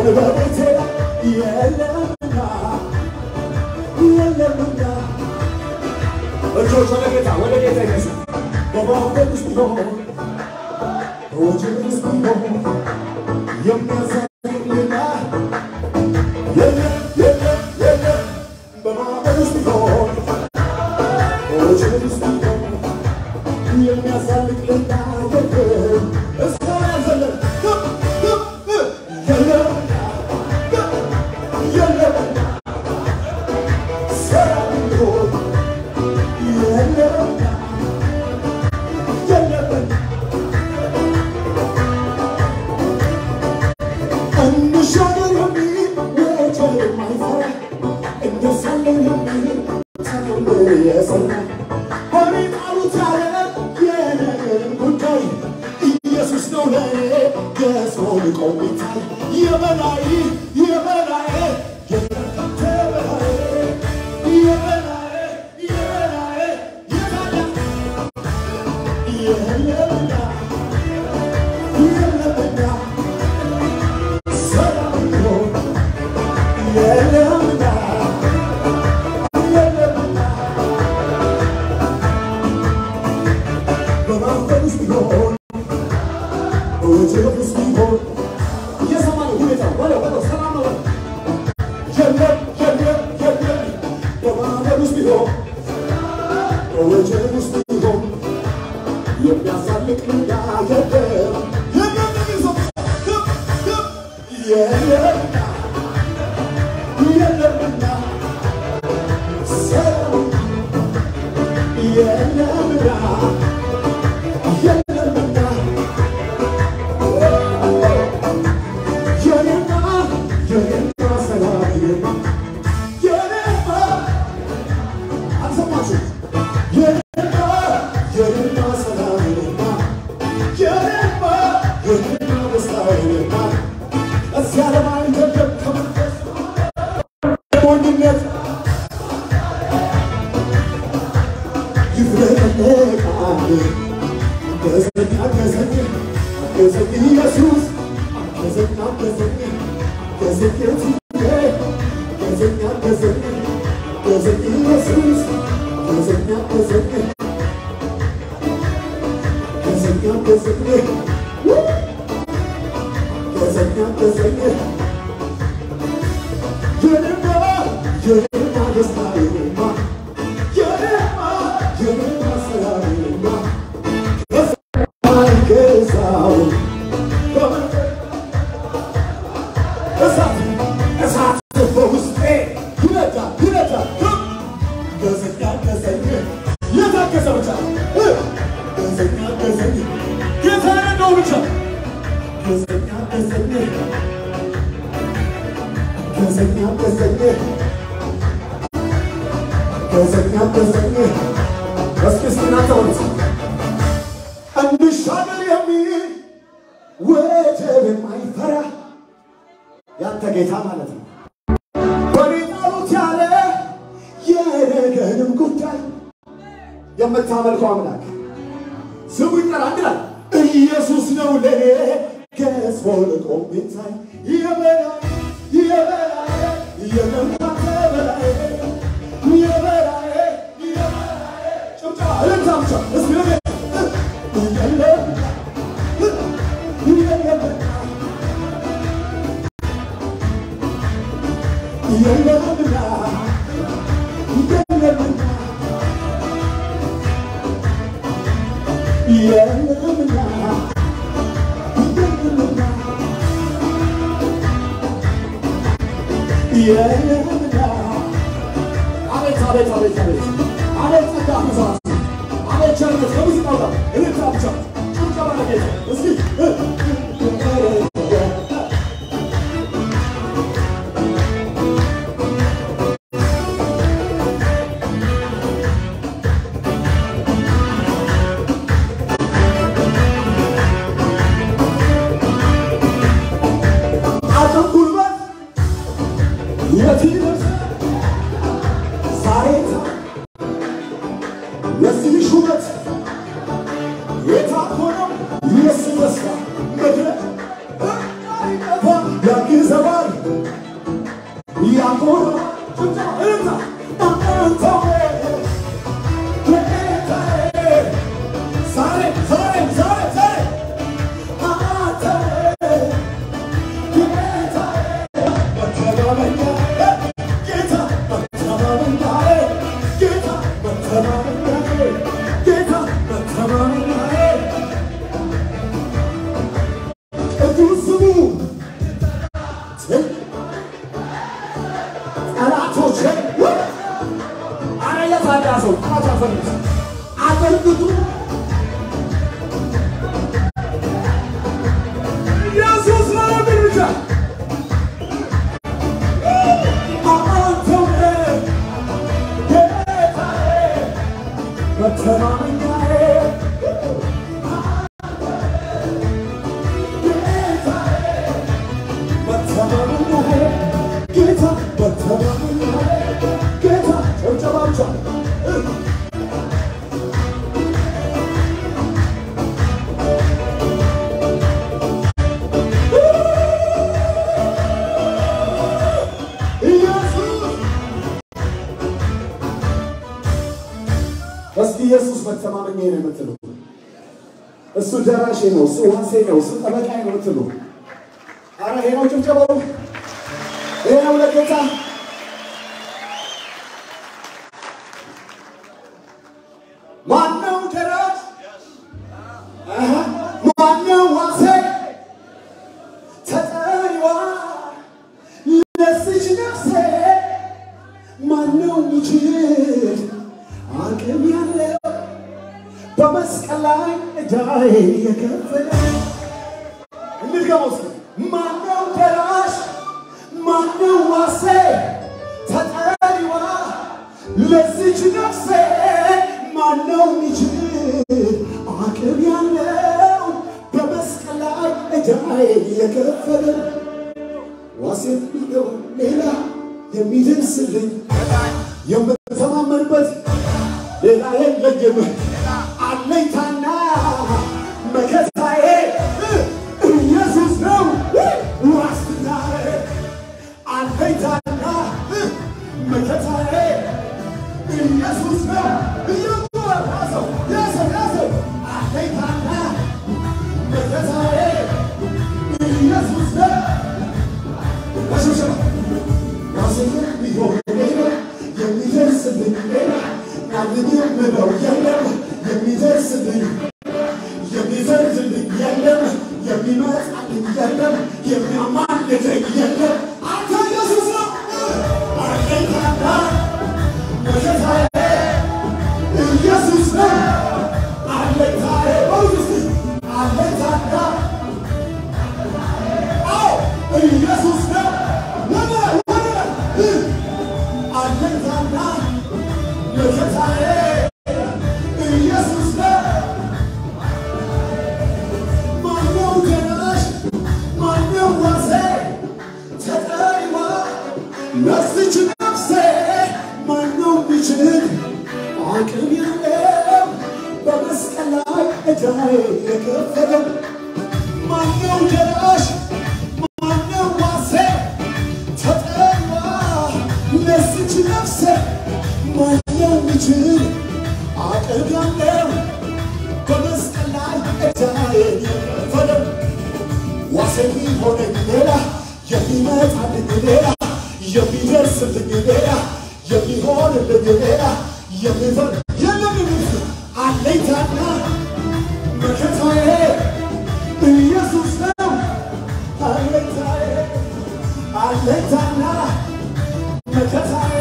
በቤቴ የለምና የለምና እጆች ወደ ጌታ ወደ ጌታ ይነሱ። በማዕበል ውስጥ ቢሆን በወጀብ ውስጥ ቢሆን የሚያሳዝን ሌላ የለም የለም የለም። በማዕበል ውስጥ ቢሆን በወጀብ ውስጥ ቢሆን የሚያሳልቅ ሌላ የለም። እስካሁን ያልዘለለ ግብ ግብ ግብ የለምና ግብ የለምና ሰላም ቢሆን የለምና የለምና እንሻገር የሚል ወጀብ የማይፈራ እንደሳለን የሚል ተአምር የሰራ በኔ ጣሉት ያለ የነገርን ጉዳይ ኢየሱስ ነው ለእኔ ገዝፎ ልቆ የሚታይ የበላይ የበላይ የበላይ የበላይ የበላይ የታለ የለምና የለምና ሰላም ነው የለምና የለምና በማዕበል ውስጥ ቢሆን በወጀብ ውስጥ ቢሆን እየሰማን ሁኔታው በለው በለው ሰላም ነው በለው። የለም የለም የለም በማዕበል ውስጥ ቢሆን በወጀብ ውስጥ ቢሆን የሚያሳልቅ ሌላ የለም የለም የሚል ሰው ግብ ግብ የለምና የለምና ሰላም የለምና የለምና የኔማ የኔማ ሰላም የኔማ የኔማ አልሰማችሁም? የኔማ የኔማ ሰላም የኔማ የኔማ የኔማ ደስታ የኔማ እዚያ ለማን ገደብ ከመንፈስ ሞኝነት ይፍለቀለቃል ገዘኝ አገዘኝ አገዘኝ ኢየሱስ አገዘኝ አገዘኝ አገዘኝ የትዬ አገዘኝ አገዘኝ አገዘኝ ኢየሱስ አገዘኝ አገዘኝ አገዘኝ አገዘኝ አገዘኝ አገዘኝ የኔማ የኔማ ደስታ የኔማ የኔማ የኔማ ሰላም የኔማ አይገዛው እሳት እሳት በውስጤ ይነዳል ይነዳል ገዘኛ ገዘኝ የታገሰ ብቻ ገዘኛ ገዘኝ ጌታ ነው ብቻ ገዘኛ ገዘኝ ገዘኛ ገዘኝ ገዘኛ ገዘኝ እስኪ እስኪ እናንተ ወደ እንሻገር የሚል ወጀብ የማይፈራ ያንተ ጌታ ማለት ነው። በኔ ጣሉት ያለ የነገንም ጉዳይ የምታመልከው አምላክ ስሙ ይጠራ አንድ ላይ ኢየሱስ ነው ለኔ ገዝፎ ልቆ የሚታይ የበላይ የበላይ የመምጣት በላይ የበላይ የበላይ ጭብጨባ እልልታ ብቻ እስኪ ለኔ የለም የለም የለምና የለምና የለምና የለምና የለምና አቤት አቤት አቤት አቤት አቤት ጸጋ ብዛት አቤት ቸርነት ከሙዚቃው ጋር እልልታ ብቻ ጭብጨባ ለጌታ እስኪ አቅም ጉልበት የት ይደርሳል? ዛሬ ለዚህ ሹመት የታኮነው የሱ ደስታ መድረክ አንድ ሰው ጣት ያፈርስ አበርክቱ ኢየሱስ ነው የሚል ብቻ አንተው ነህ ጌታዬ መተማመኛዬ መተማመኛዬ ጌታ መተማመኛዬ ጌታ ጨብጨባቻ ኢየሱስ እስኪ ኢየሱስ መተማመኛዬ ነው የምትሉ እሱ ደራሼ ነው፣ እሱ ዋሴ ነው፣ እሱ ጠበቃዬ ነው የምትሉ አረ ይሄ ነው ጭብጨባው፣ ይሄ ነው ለጌታ ማነው ደራሽ? አሃ፣ ማነው ዋሴ? ተጠሪዋ ለዚች ነፍሴ ማነው ሚችል አቅም ያለው በመስቀል ላይ ዕዳዬ የከፈለ እንድገመው እስኪ ማነው ደራሽ ማነው ዋሴ ተጠሪዋ ለዚች ነፍሴ ማነው ሚችል አቅም ያለው በመስቀል ላይ ዕዳዬ የከፈለ ዋሴ ቢለው ሌላ የሚደርስልኝ የምተማመንበት ሌላ የለኝም። አለኝታና መከታዬ ኢየሱስ ነው ዋስትናዬ። አለኝታና መከታዬ ኢየሱስ ነው። ኢየሱስ ያዘው ያዘው ያዘው አለኝታና መከታዬ ኢየሱስ ነው። በሽብሸባ ዋስኛ ቢሆን ሌላ የሚደርስልኝ ሌላ ማንም የምለው የለም የሚደርስልኝ የሚፈርድልኝ የለም የሚመጣልኝ የለም የሚያማልደኝ የለም አንተ ኢየሱስ ነው አለኝታና መከታዬ ኢየሱስ ነው አለኝታዬ በሉት እስኪ አለኝታና አዎ ኢየሱስ ነው ወደ ወደ አለኝታና መከታዬ ኢየሱስ ነው። ማነው ደራሽ? ማነው ዋሴ? ተጠሪዋ ለዚች ነፍሴ ማነው ሚችል አቅም ያለው በመስቀል ላይ ዕዳዬ የከፈለው ማነው ደራሽ? ማነው ዋሴ? ተጠሪዋ ለዚች ነፍሴ ማነው ሚችል አቅም ያለው በመስቀል ላይ ዕዳዬን የከፈለው ዋሴ የሚሆነኝ ሌላ የሚመጣልኝ ሌላ የሚደርስልኝ ሌላ የሚሆንልኝ ሌላ የሚፈር የለም የሚል አለኝታና መከታዬ ኢየሱስ ነው። አለኝታዬ አለኝታና መከታዬ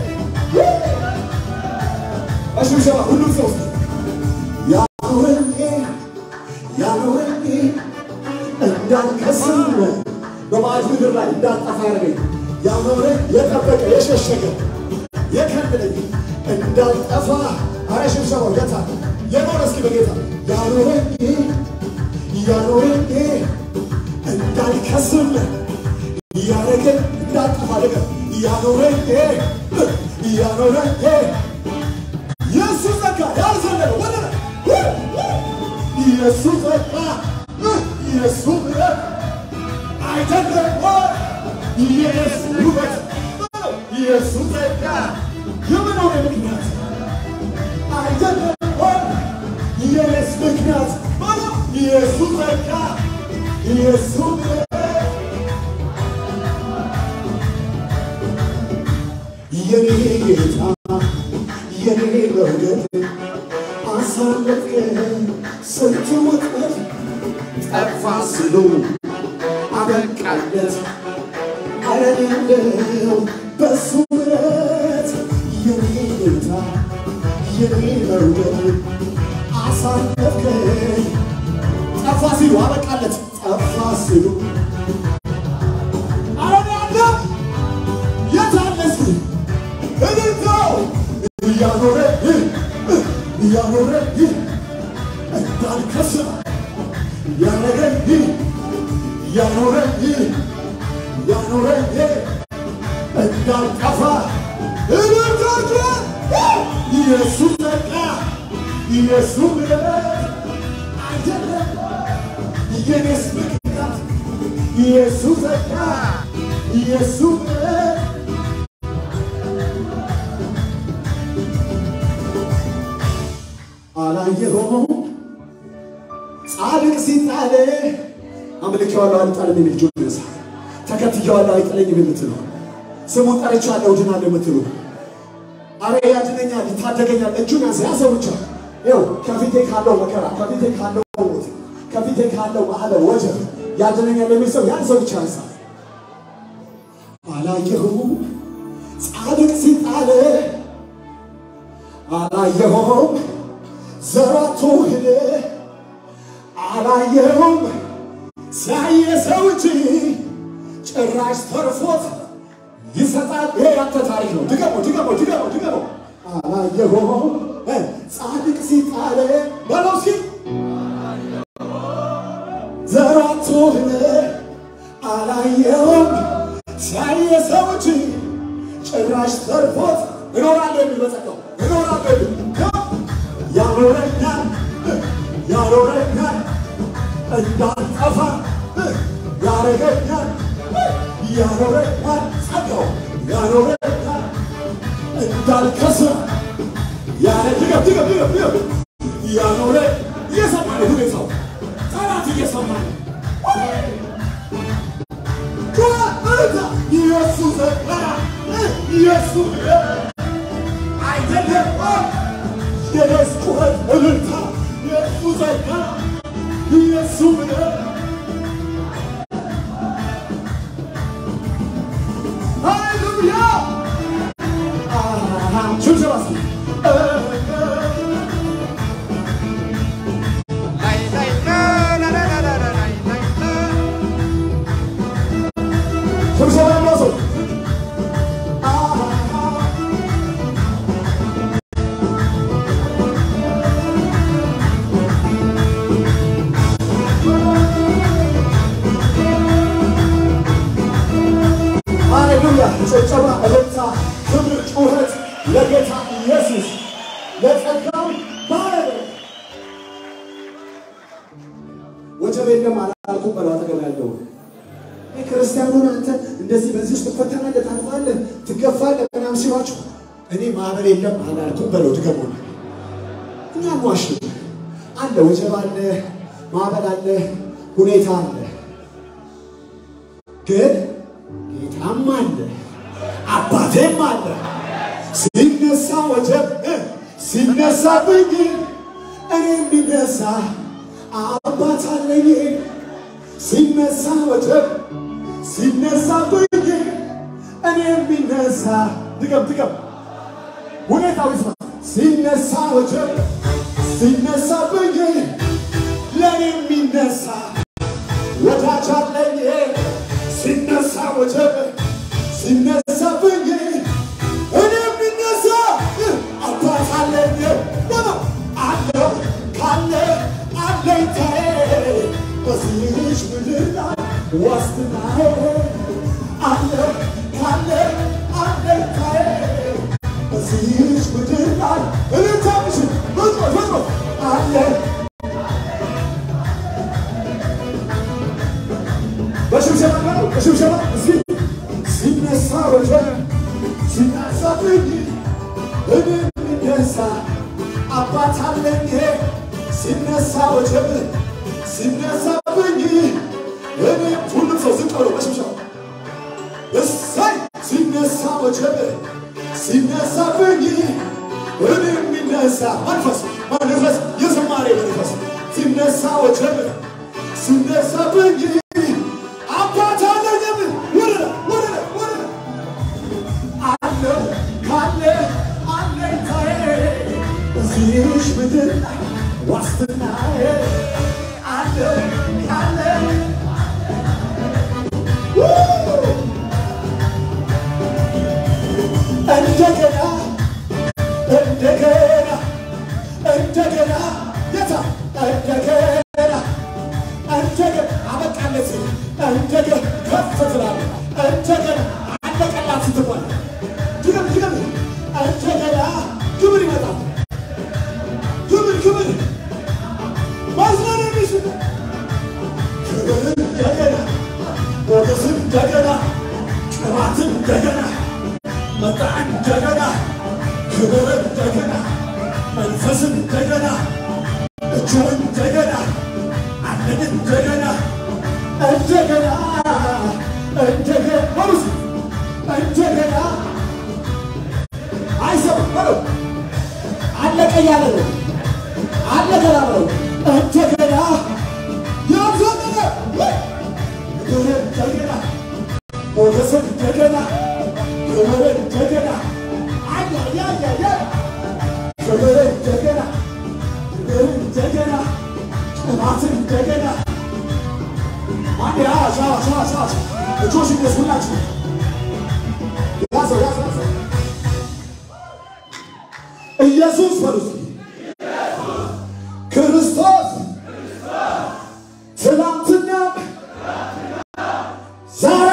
በሽብሸባ ሁሉም ሰው እስኪ ያኖረኝ ያኖረኝ እንዳልከስም በባዕድ ምድር ላይ እንዳልጠፋ ያደረገኝ ያኖረኝ የጠበቀ የሸሸገ የከለለኝ እንዳልጠፋ አረ ሽብሸባው ገታ የኖረ እስኪ በጌታ ያኖረኝ ያኖረኝ እንዳልከስም ያረገ እንዳልጠፋ አደረገ ያኖረኝ ያኖረኝ የእሱ ጸጋ ያልዘለለ ወደ የእሱ ጸጋ የእሱ ምሕረት አይደለም ወይ? የእሱ ውበት የእሱ ጸጋ የመኖር ምክንያት አይደለም ወይ? የእኔስ ምክንያት የእሱ ጸጋ የእሱ ምሕረት የኔ ጌታ የኔ መውደድ አሳለፍከኝ ስንቱ ወጥመድ ጠፋ ስሉ አበቃለት አረኔለው በሱ ምሕረት የኔ ጌታ የኔ መውደድ አሳለፍከኝ ጠፋ ሲሉ አበቃለት ጠፋ ሲሉ አረን ያለ የታለስ እልልታው እያኖረ እያኖረ እንዳልከስር ያረገኝ ያኖረኝ ያኖረኝ እንዳልጠፋ እልልታቸ ኢየሱስ በቃ ኢየሱስ ምሕረት አይደለም የኔስ ምክንያት ኢየሱስ በቃ ኢየሱስ ምሕረት አላየኸውም ጻድቅ ሲጣል አምልኬዋለሁ አልጣልም የሚል እጁን ያነሳ። ተከትዬዋለሁ አይጥለኝም የምትሉ ስሙን ጠርቼዋለሁ እድናለሁ የምትሉ አረ ያድነኛል ይታደገኛል እጁን ያዘ ያዘው ብቻ ይኸው ከፊቴ ካለው መከራ ከፊቴ ካለው ሞት ከፊቴ ካለው ማዕበል ወጀብ ያድነኛል የሚል ሰው ያዘው ብቻ ያንሳ። አላየኸውም ጻድቅ ሲጣል አላየኸውም ዘራቶ ሄደ አላየኸውም ሲያየ ሰው እንጂ ጭራሽ ተርፎት ይሰጣል። ይሄ ያንተ ታሪክ ነው። ድገሞ ድገሞ ድገሞ ድገሞ አላየኸውም ጻድቅ ሲጣል በለው ሲል ዘራቶ ሄደ አላየኸውም ሲያየ ሰው እንጂ ጭራሽ ተርፎት እኖራለሁ የሚል በጸጋው እኖራለሁ የሚል ያኖረኛል ያኖረኛል እንዳልጠፋ ያረገኛል ያኖረኛል ጸጋው ያኖረኛል እንዳልከስር ያረ ድገም ድገም ድገም ድገም ያኖረ እየሰማ ነው ሁኔታው ጠላት እየሰማ ነው ኢየሱስ ኢየሱስ አይደለም የነስ ጩኸት እልልታ የእሱ ጸጋ የእሱ ምሕረት ሃሌሉያ ሽብሸባ ሽብሸባ ያለው ሰው ሃሌሉያ ጭብጨባ፣ እልልታ፣ ክብር፣ ጩኸት ለጌታ ኢየሱስ ለጸጋው ባለቤት። ወጀብ የለም አላልኩም በለው አጠገብ ያለው ይህ ክርስቲያኑን አንተ እንደዚህ በዚህ ውስጥ ትፈተናለህ፣ ታልፋለህ፣ ትገፋለህ ምናምን ሲሏችሁ እኔ ማዕበል የለም አላልኩም በለው ድገሙ። እኛ ሟሽ አለ፣ ወጀብ አለ፣ ማዕበል አለ፣ ሁኔታ አለ ግን ጌታም አለ አባቴም አለ። ሲነሳ ወጀብ ሲነሳብኝ እኔ የሚነሳ አባት አለኝ። ሲነሳ ወጀብ ሲነሳብኝ እኔ የሚነሳ ድገም ድገም ሁኔታው ይስማ። ሲነሳ ወጀብ ሲነሳብኝ ለእኔ የሚነሳ ወዳጅ አለኝ። ሲነሳ ወጀብ ሲነሳብኝ እኔ የሚነሳ አባት አለኝ በለው አለው ካለ አለኝታዬ በዚህች ምድር ላይ ዋስትናዬ አለው ካለ አለኝታዬ በዚህች ምድር ላይ እልልታምሽ ፍጥሮ ፍጥሮ አለ በሽብሸባ ነው በሽብሸባ እዚህ ሲነሳ ወጀብ ሲነሳብኝ እኔ የሚነሳ አባት አለኝ። ሲነሳ ወጀብ ሲነሳብኝ እኔ ሁሉም ሰው ዝቅ ብሎ በሽብሸባ እሰይ ሲነሳ ወጀብ ሲነሳብኝ እኔ የሚነሳ መንፈስ መንፈስ የዝማሬ መንፈስ ሲነሳ ወጀብ ሲነሳብኝ አባት አለኝ ወረደ ወረደ ወረደ አለ ካለ አለኝታዬ በዚህች ምድር ዋስትናዬ አለ አለ እንደገና እንደገና እንደገና የታ እንደገና እንደገና አበቃለት እንደገና ከፍ ትላለህ እንደገና አለቀላት ስትባል ድገም ድገም እንደገና ክብር ይመጣል ክብር ክብር ማዝናን የሚችል ክብር እንደገና ሞገስ እንደገና ቅባት እንደገና መጣ እንደገና ክብር እንደገና መንፈስ እንደገና እጁ እንደገና አለን እንደገና እንደገና እንደገና በሩስ እንደገና አይሰማም በለው አለቀ እያለ ነው አለቀ ላለው እንደገና ያዘነ ክብር እንደገና ሞገስ እንደገና ክብር እንደገና አያያያያ ክብር እንደገና ክብር እንደገና ቅባት እንደገና አንድ ያ ሻ ሻ ሻ ሻ እጆች ይነሱላችሁ ያዘው ያዘው ያዘው ኢየሱስ በሉት ክርስቶስ ትናንትና ዛሬ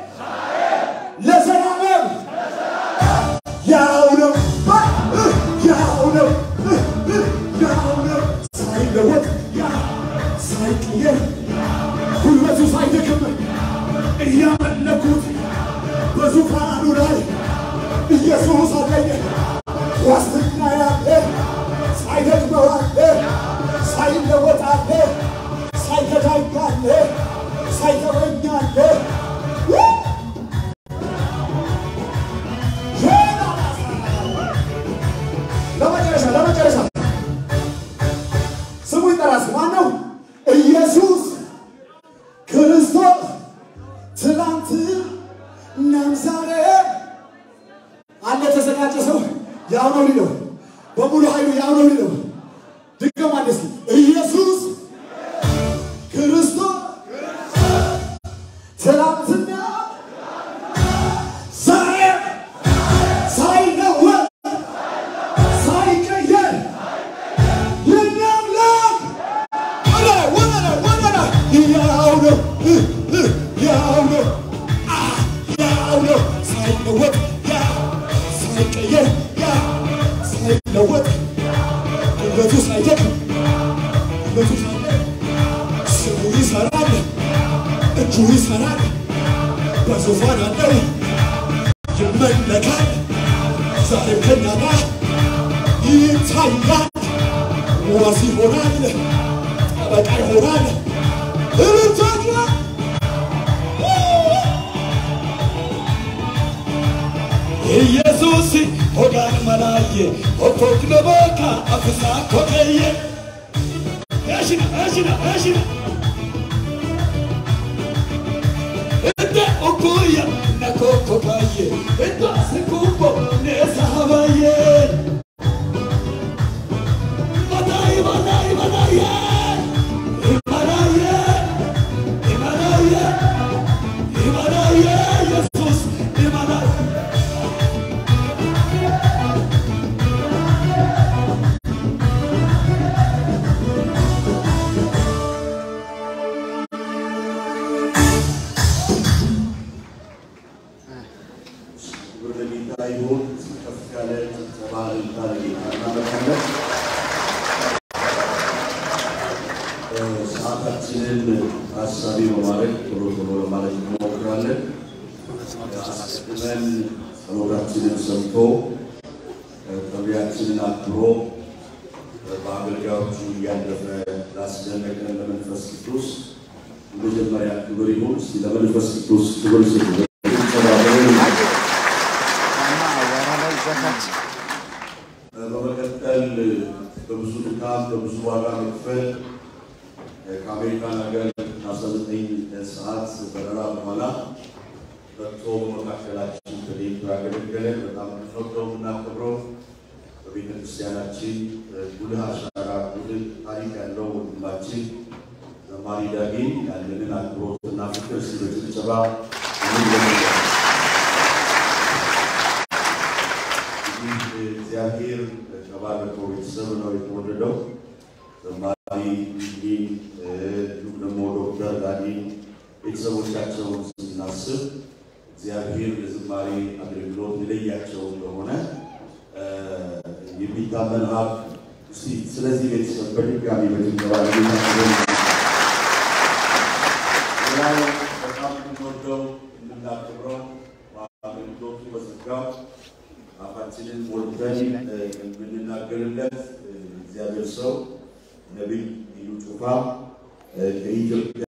ለዘላለም ያው ነው ያው ነው ያው ነው ሳይለወጥ ያ ሳይቀየር ጉልበቱ ሳይደክም እያመለኩት በዙፋኑ ላይ ኢየሱስ አለኝ ዋስትና ያለ ሳይደክመው አለ ሳይለወጥ አለ ሳይከዳኝ አለ ሳይተወኝ አለ ለመጨረሻ ለመጨረሻ ስሙ ይጠራስ ማነው? ኢየሱስ ክርስቶስ ትናንት እናም ዛሬ አለ ተዘጋጀ ሰው ያው ነው ሊለው በሙሉ ኃይሉ ያው ነው ሊለው ድገም አንድ እስኪ ኢየሱስ ክርስቶስ ትናንትና ዛሬ ሳይለወጥ ሳይቀየር የኛ አምላክ ወደ ወደ ወደ ያው ነው ያው ነው ያው ነው ሳይለወጥ ያ ሳይቀየር ያ ሳይለወጥ ጉልበቱ ሳይደክም ጉልበቱ ሳይደክም ስሙ ይሰራል፣ እጁ ይሰራል፣ በዙፋን አለው ይመለካል። ዛሬም ከኛ ጋር ይታያል፣ ዋስ ይሆናል፣ ጠበቃ ይሆናል። እልልታችሁ ኢየሱስ ሆጋን መላየ ኦቶክሎቦካ አፍሳ ኮከየ እሽና እሽና እሽና እንደ ኦኩያ ነኮኮካየ እንደ ስኩቦ ነሳሃባየ ባዳይ ባዳይ ባዳየ ኢማናየ ኢማናየ ኢማናየ ኢየሱስ ኢማናየ ክብር ለጌታ ይሁን። ከፍ ያለ ጭብጨባ እልልታ ለጌታ እናመጣለን። እ፣ ሰዓታችንን ታሳቢ በማድረግ ቶሎ ቶሎ ለማለት እንሞክራለን። አስቀድመን ጸሎታችንን ሰምቶ እ፣ ጥሪያችንን አክብሮ እ፣ በአገልጋዮቹ እያለፈ ላስደነቀን ለመንፈስ ቅዱስ መጀመሪያ ክብር ይሁን። እስኪ ለመንፈስ ቅዱስ ክብር ስጡ። ጭብጨባ በእልልታ በመቀጠል በብዙ ድካም በብዙ ዋጋ መክፈል ከአሜሪካን ሀገር ከ19 ሰዓት በረራ በኋላ መጥቶ በመካከላችን ተገኝቶ ያገለገለን በጣም የምንወደው የምናከብረው በቤተ የቤተክርስቲያናችን ጉልህ አሻራ ጉልህ ታሪክ ያለው ወንድማችን ዘማሪ ዳጊ ያለንን አክብሮትና ፍቅር ሲ በጭብጨባ እንለምናለን። እንግዲህ እግዚአብሔር ከባረከው ቤተሰብ ነው የተወለደው። ዘማሪ ዲ እንዲሁም ደግሞ ዶክተር ዳኒ ቤተሰቦቻቸውን ስናስብ እግዚአብሔር ለዝማሬ አገልግሎት የለያቸው እንደሆነ የሚታመን ሀብ እስቲ ስለዚህ ቤተሰብ በድጋሚ በድንገባ ሌላው በጣም የምንወደው የምናከብረው በአገልግሎቱ በጸጋው አፋችንን ሞልተን የምንናገርለት እግዚአብሔር ሰው ነቢይ እዩ ጩፋ ከኢትዮጵያ